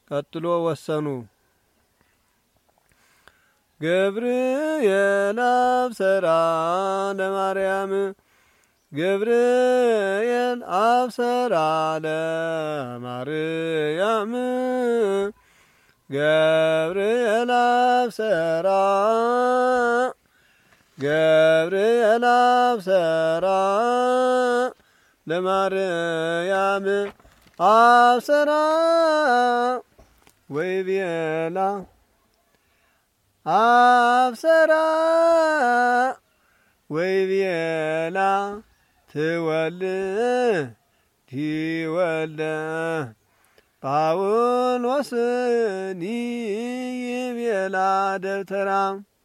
ቀጥሎ ወሰኑ። ገብርኤል አብሰራ ለማርያም ገብርኤል አብሰራ ለማርያም ገብርኤል አብሰራ ገብርኤል አብሰራ ለማርያም አብሰራ ወይቤላ አብሰራ ወይቤላ ትወልድ ወልደ ጳውሎስኒ ይቤላ ደብተራ